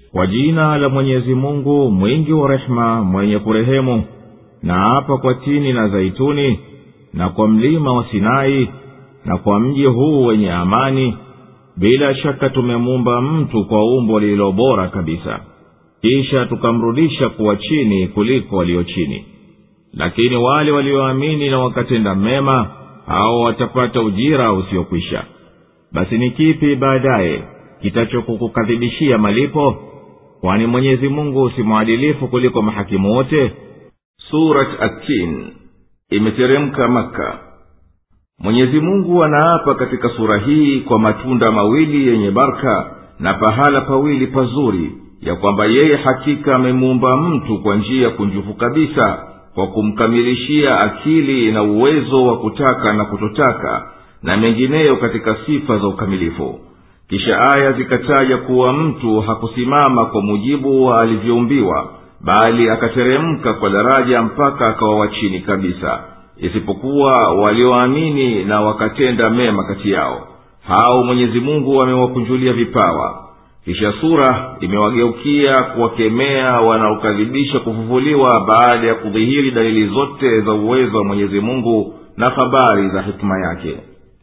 kwa jina la mwenyezi mungu mwingi wa rehema mwenye kurehemu na hapa kwa tini na zaituni na kwa mlima wa sinai na kwa mji huu wenye amani bila shaka tumemuumba mtu kwa umbo lililo bora kabisa kisha tukamrudisha kuwa chini kuliko walio chini lakini wale walioamini na wakatenda mema hao watapata ujira usiokwisha basi ni kipi baadaye kitachokukukadhibishia malipo kwani mwenyezi mungu si mwadilifu kuliko mahakimu wote surat atin imeteremka maka mwenyezi mungu anaapa katika sura hii kwa matunda mawili yenye barka na pahala pawili pazuri ya kwamba yeye hakika amemuumba mtu kwa njia kunjufu kabisa kwa kumkamilishia akili na uwezo wa kutaka na kutotaka na mengineyo katika sifa za ukamilifu kisha aya zikataja kuwa mtu hakusimama kwa mujibu wa alivyoumbiwa bali akateremka kwa daraja mpaka akawa wa chini kabisa isipokuwa walioamini na wakatenda mema kati yao hao mwenyezi mungu amewakunjulia vipawa kisha sura imewageukia kuwakemea wanaokadhibisha kufufuliwa baada ya kudhihiri dalili zote za uwezo wa mwenyezi mungu na habari za hikima yake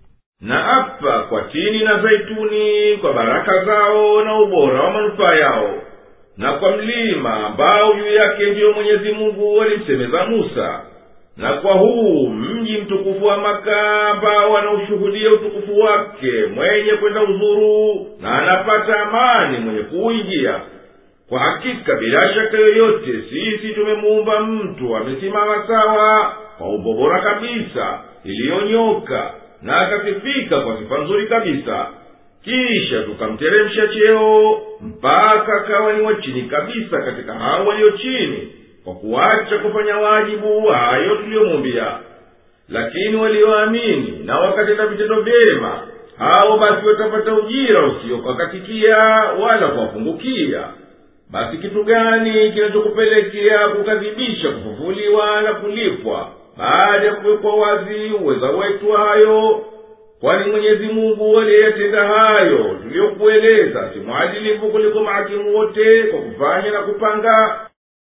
na apa kwa tini na zaituni kwa baraka zao na ubora wa manufaa yao na kwa mlima ambao juu yake ndiyo mwenyezi mungu alimsemeza musa na kwa huu mji mtukufu wa maka ambao anaushuhudia utukufu wake mwenye kwenda uzuru na anapata amani mwenye kuuingia kwa hakika bila shaka yoyote sisi tumemuumba mtu amesimama sawa kwa umbo bora kabisa iliyonyoka na akasifika kwa sifa nzuri kabisa kisha tukamteremsha cheo mpaka akawa ni wa chini kabisa katika hao walio chini kwa kuacha kufanya wajibu hayo tuliyomumbia lakini walioamini na wakatenda vitendo vyema hao basi watapata ujira usiokakatikia wala kuwapungukia basi kitu gani kinachokupelekea kukadhibisha kufufuliwa na kulipwa baada ya kuwekwa wazi uweza wetu hayo kwani mwenyezi mungu aliyeyatenda hayo tuliyokueleza si mwadilifu kuliko mahakimu wote kwa kufanya na kupanga